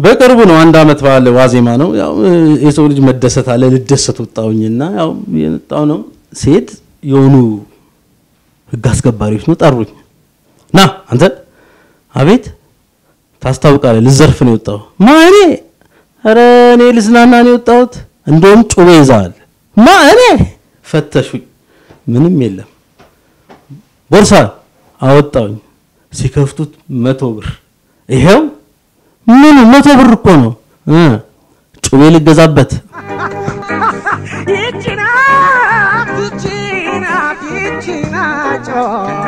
በቅርቡ ነው። አንድ አመት በዓል ዋዜማ ነው። ያው የሰው ልጅ መደሰት አለ። ልደሰት ወጣሁኝና ያው የመጣው ነው። ሴት የሆኑ ህግ አስከባሪዎች ነው ጠሩኝ። ና አንተ አቤት ታስታውቃለህ። ልዘርፍ ነው የወጣው። ማ እኔ? ኧረ እኔ ልዝናና ነው የወጣሁት። እንደውም ጩቤ ይዘዋል። ማ እኔ? ፈተሹኝ። ምንም የለም። ቦርሳ አወጣውኝ። ሲከፍቱት መቶ ብር ይሄው ምን መቶ ብር እኮ ነው እ ጩቤ ልገዛበት ይቺ ናት ይቺ ናት ይቺ ናት